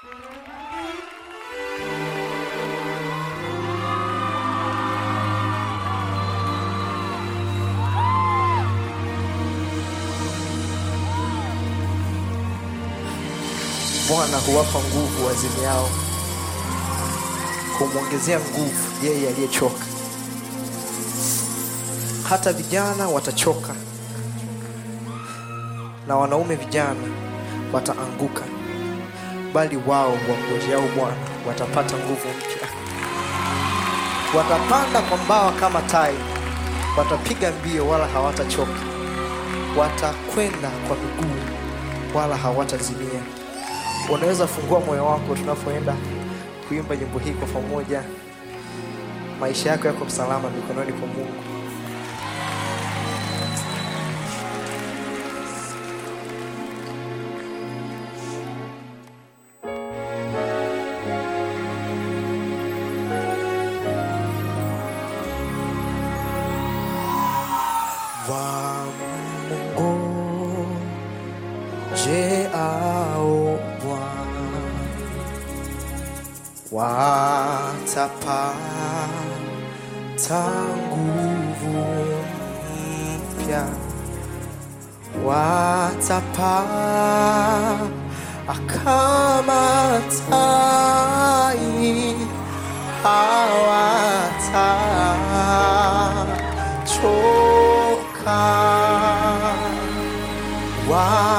Bwana huwapa nguvu wazimiao, humwongezea nguvu yeye aliyechoka. Hata vijana watachoka na wanaume vijana wataanguka, bali wao wamngojeao Bwana watapata nguvu mpya. Watapanda kwa mbawa kama tai, watapiga mbio wala hawatachoka, watakwenda kwa miguu wala hawatazimia. Unaweza fungua moyo wako tunapoenda kuimba nyimbo hii kwa pamoja. Maisha yako yako salama mikononi kwa Mungu. Wamungojeao Bwana watapata nguvu mpya, watapaa kama tai, hawatachoka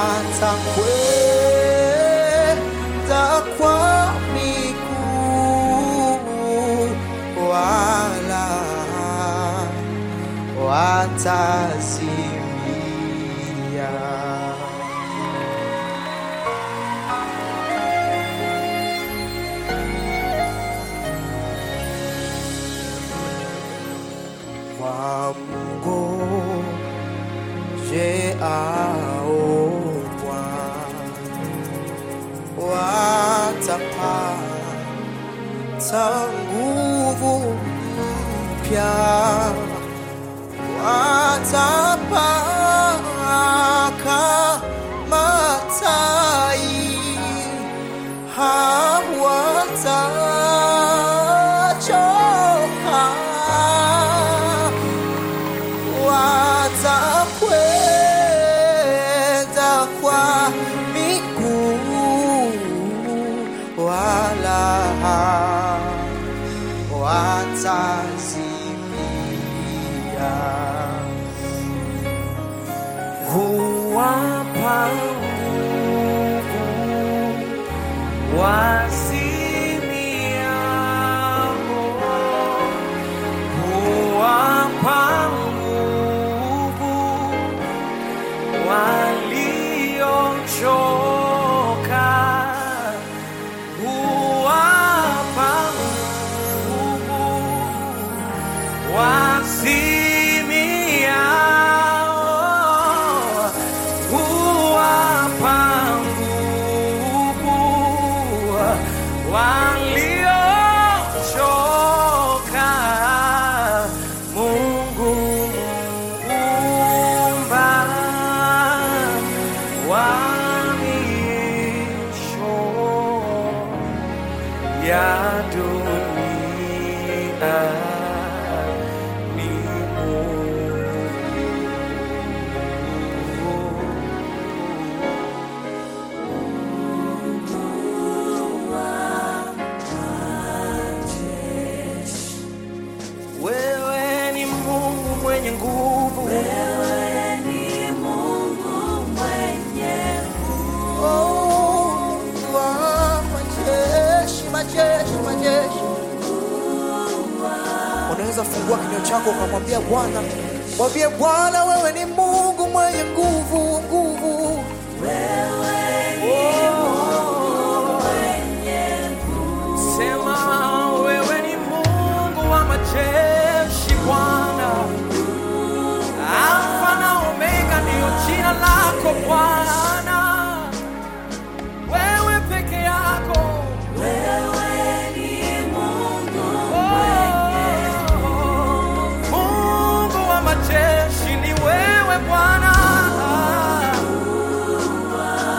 watakwenda kwa miguu wala watazimia. Wamngojeao Bwana watapata nguvu mpya, watapaa kama tai, hawatachoka watakwenda kwa miguu wala watazimia. huwapa nguvu wazimiao, huwapa nguvu waliochoka, huwapa nguvu wazimiao huwapa nguvu waliochoka. Mungu muumba wa miisho ya dunia ni Wewe ni Mungu mwenye nguvu, Oh, wa majeshi, majeshi, majeshi. Unaweza fungua kinywa chako ukamwambia Bwana, mwambie Bwana, wewe ni Mungu mwenye nguvu, nguvu. sema wewe ni Mungu wa majeshi, Bwana. Alfa na Omega ndiyo jina lako Bwana, wewe peke yako Oh, Mungu wa majeshi ni wewe Bwana.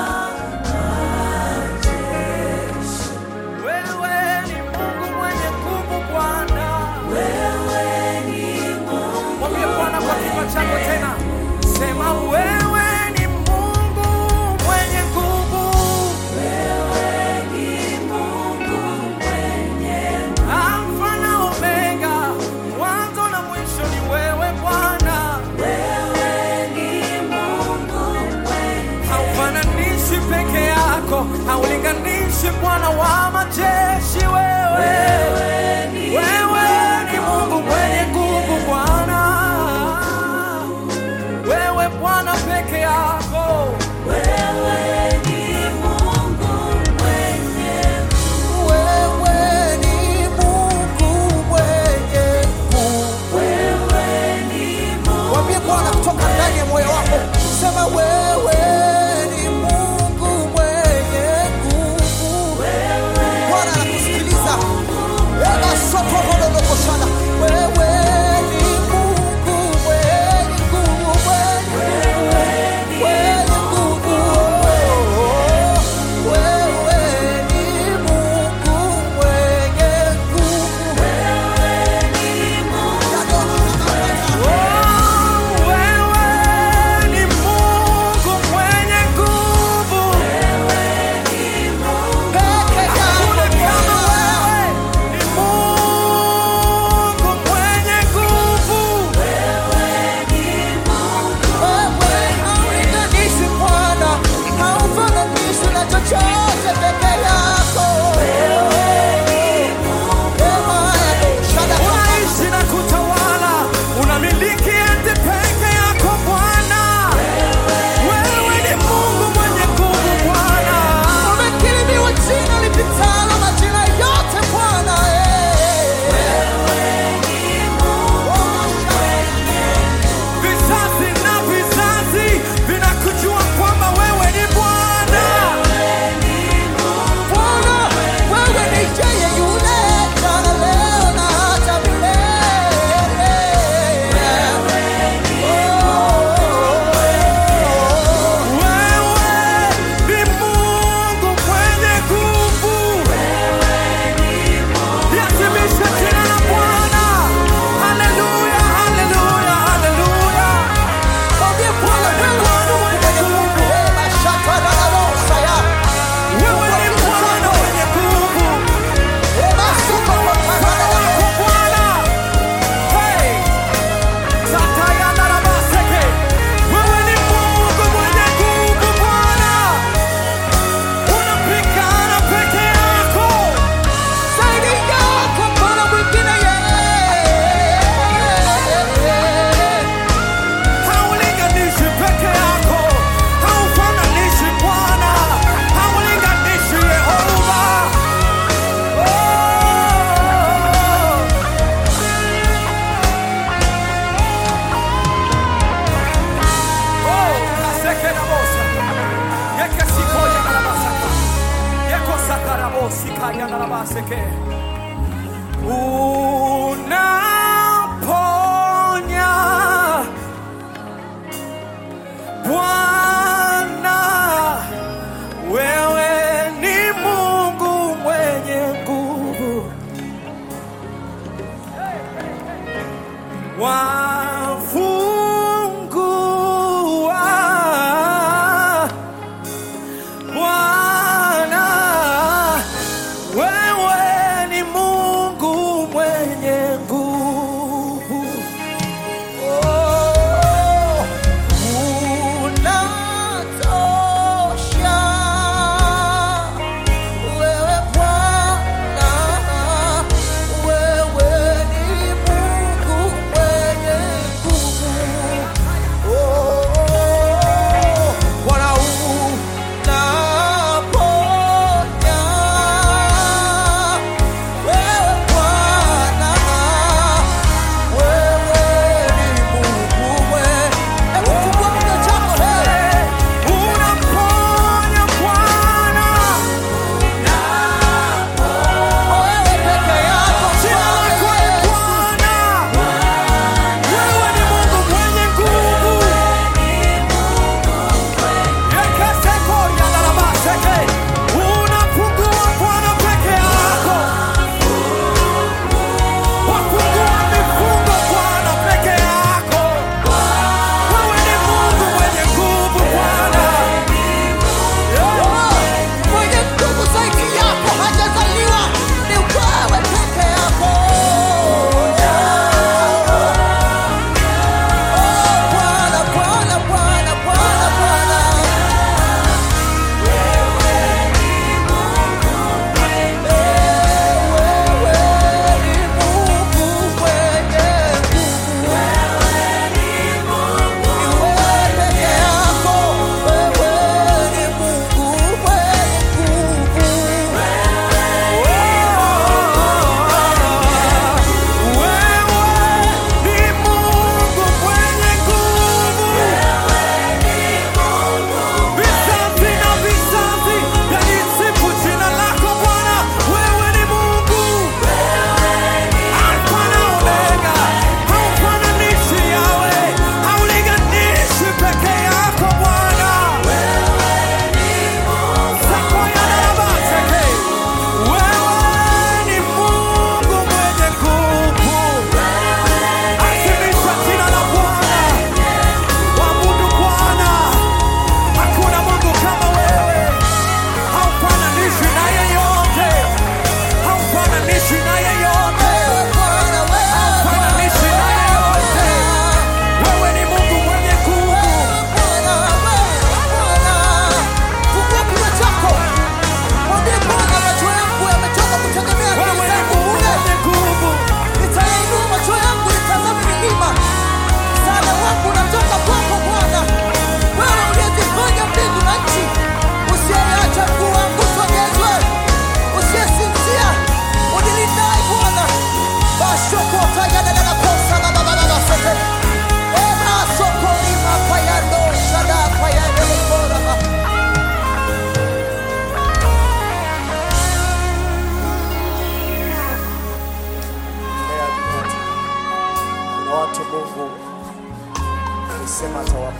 majeshi wewe, wewe ni Mungu mwenye nguvu Bwana, wewe Bwana peke yako. Wewe ni Mungu mwenye nguvu. Mwambie Bwana kutoka ndani ya moyo wako, sema wewe ni Mungu mwenye nguvu. Bwana anakusikiliza. Eba soto rododogo sana. Wewe ni Mungu mwenye nguvu, mwenye mwenye nguvu. Wewe ni Mungu mwenye nguvu. Oh, wewe ni Mungu mwenye nguvu. Peke Hakuna yako kama wewe. Ni Mungu mwenye nguvu. Wewe haulinganishi Bwana, haufananishi na chochote peke yako. Ema ya shada Unaishi na kutawala, unamiliki ende peke yako Bwana. Wewe ni Mungu mwenye nguvu Bwana. umekirimiwa jina lipitalo majina yote Bwana. Vizazi na vizazi vinakujua kwamba wewe ni Bwana. Bwana, wewe ni yeye yule jana, leo na hata milele. Wewe ni Mungu mwenye nguvu. Liadhimishe jina la Bwana. Haleluya, haleluya, haleluya. Mwambie Bwana, wewe ni Mungu mwenye nguvu. Ema shaka na rosa ya. Wewe ni Bwana mwenye nguvu. Ema suko kwa Mfano kanana. wako Bwana. Hey! Satayana na baseke. Wewe ni Mungu mwenye nguvu Bwana. Unapigana peke yako. Zaidi yako Bwana mwingine yeye. Haulinganishi peke yako, haufananishi Bwana, haulinganishi Yehova. Oh! Oh, kaseke na bosa. Yeke sikoya na la basaka. Yeko sakara bosi kaya na la baseke. Unaponya Bwana, wewe ni Mungu mwenye nguvu, wafungua Bwana, wewe ni Mungu mwenye nguvu.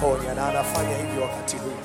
kuponya na anafanya hivyo wakati huu.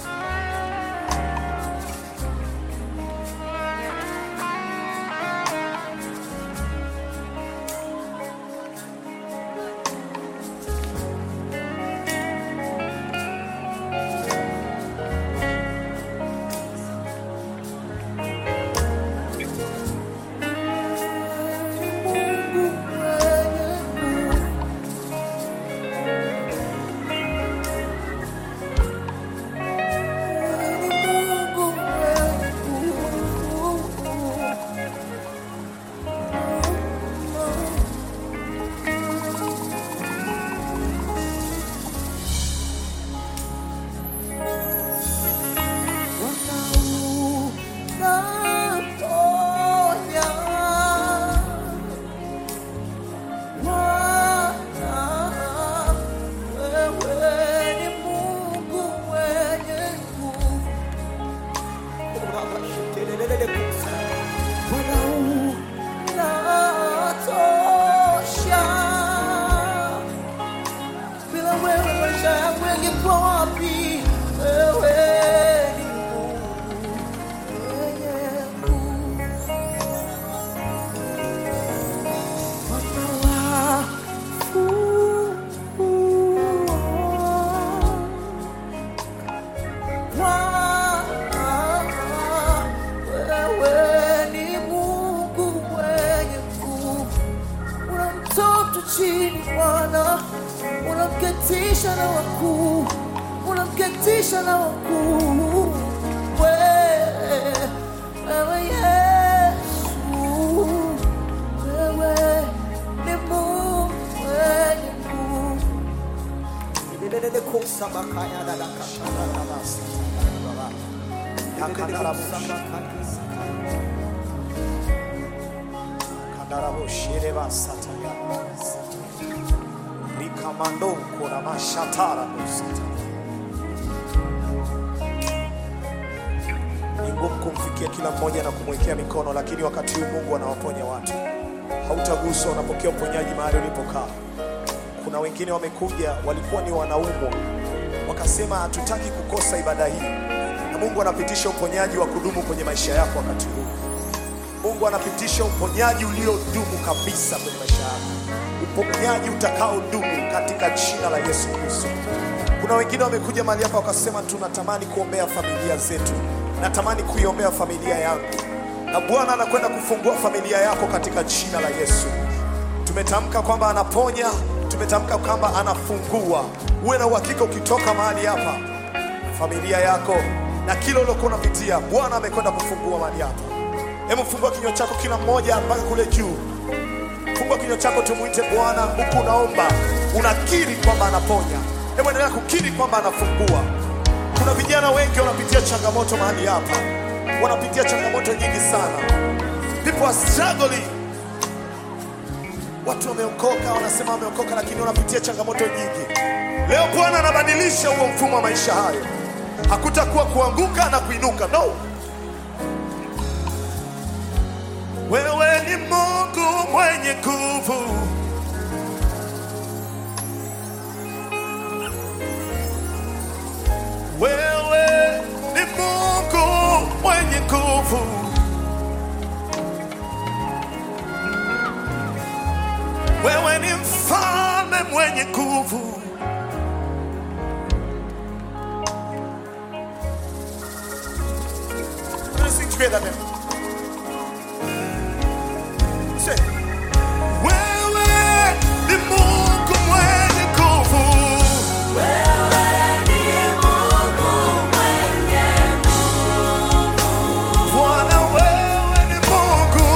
Bila wewe maisha yangu yangekuwa wapi? Wewe ni Mungu mwenye nguvu. Mwana wa wewe ni Mungu mwenye nguvu unamtoa mtu chini Bwana, unamketisha na wakuu, unamketisha na wakuu. Wewe wewe Yesu, wewe ni Mungu mwenye nguvu. Delelele kosa bakaya dada kashara na basi. Yakadara bushi. Kadara bushire basata ya basi. Likamando kona mashatara busata. Ni ngumu kumfikia kila mmoja na kumwekea mikono, lakini wakati huu Mungu anawaponya watu. Hautaguswa, unapokea uponyaji mahali ulipokaa. Kuna wengine wamekuja, walikuwa ni wanaumwa, wakasema hatutaki kukosa ibada hii, na Mungu anapitisha uponyaji wa kudumu kwenye maisha yako wakati huu. Mungu anapitisha uponyaji uliodumu kabisa kwenye maisha yako, uponyaji utakaodumu katika jina la Yesu Kristo. Kuna wengine wamekuja mahali hapa wakasema, tunatamani kuombea familia zetu, natamani kuiombea familia yangu, na Bwana anakwenda kufungua familia yako katika jina la Yesu. Tumetamka kwamba anaponya, tumetamka kwamba anafungua. Uwe na uhakika ukitoka mahali hapa, familia yako na kile uliokuwa unapitia, Bwana amekwenda kufungua mahali hapa. Hebu fungua kinywa chako kila mmoja mpaka kule juu. Fungua kinywa chako, tumwite Bwana huku unaomba, unakiri kwamba anaponya. Hebu endelea kukiri kwamba anafungua. Kuna vijana wengi wanapitia changamoto mahali hapa, wanapitia changamoto nyingi sana. People are struggling Watu wameokoka, wanasema wameokoka, lakini wanapitia changamoto nyingi. Leo Bwana anabadilisha huo mfumo wa maisha hayo. Hakutakuwa kuanguka na kuinuka, no. Wewe ni Mungu mwenye nguvu, wewe ni Mungu mwenye nguvu. Wewe ni mfalme mwenye nguvu. Let's sing together then. Say, wewe ni Mungu mwenye nguvu. Bwana, wewe ni Mungu.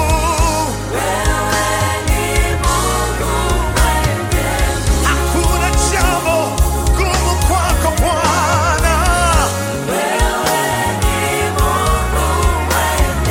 Hakuna jambo gumu kwako Bwana.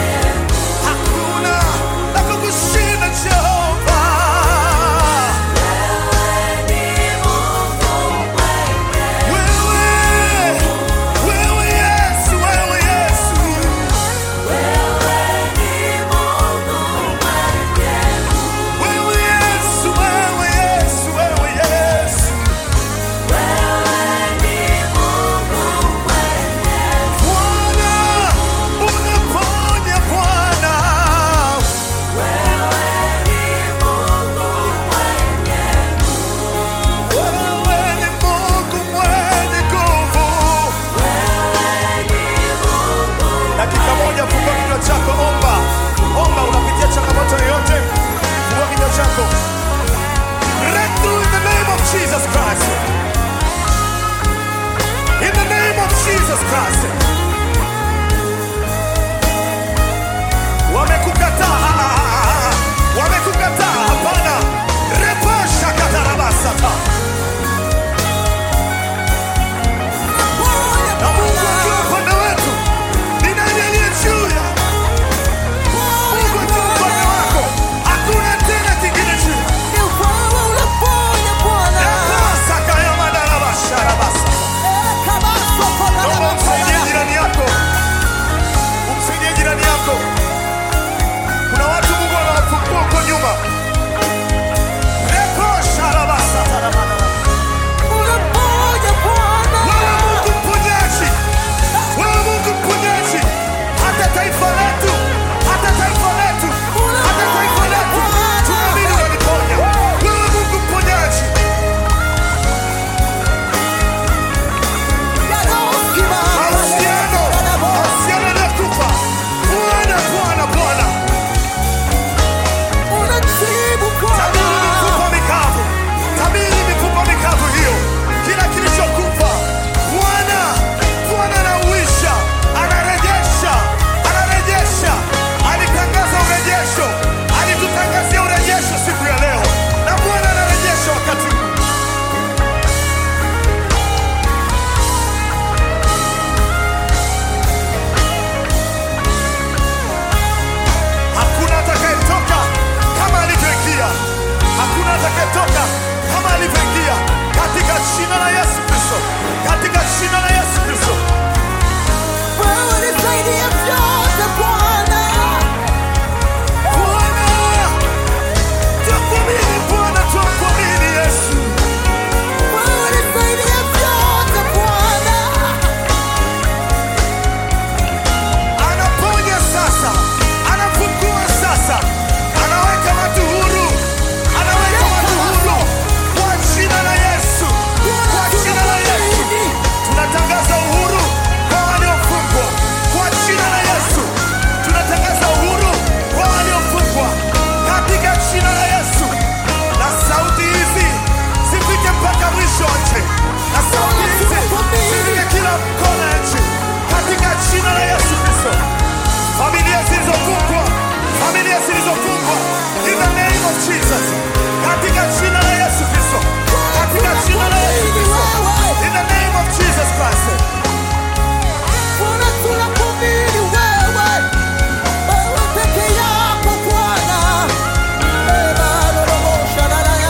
Jesus. Katika jina la Yesu Kristo. Katika jina la Yesu Kristo. In the name of Jesus Christ. Bwana tunakuamini wewe, wewe peke yako Bwana. Eh, bado roho shararaya.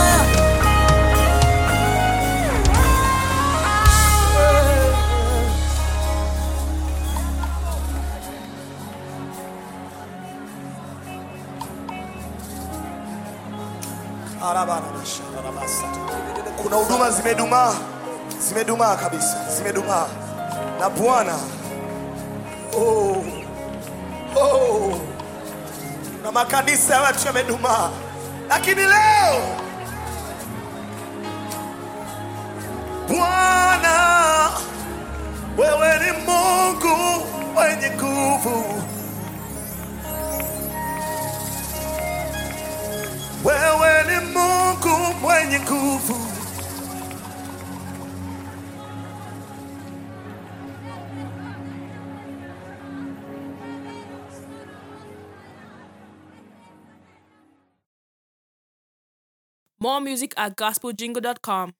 Eh. Kuna huduma zimedumaa, zimedumaa kabisa, zimedumaa na Bwana. Oh, oh, na makanisa ya watu yamedumaa, lakini leo Bwana, wewe ni Mungu mwenye nguvu. Wewe ni Mungu mwenye nguvu. More music at gospeljingle.com.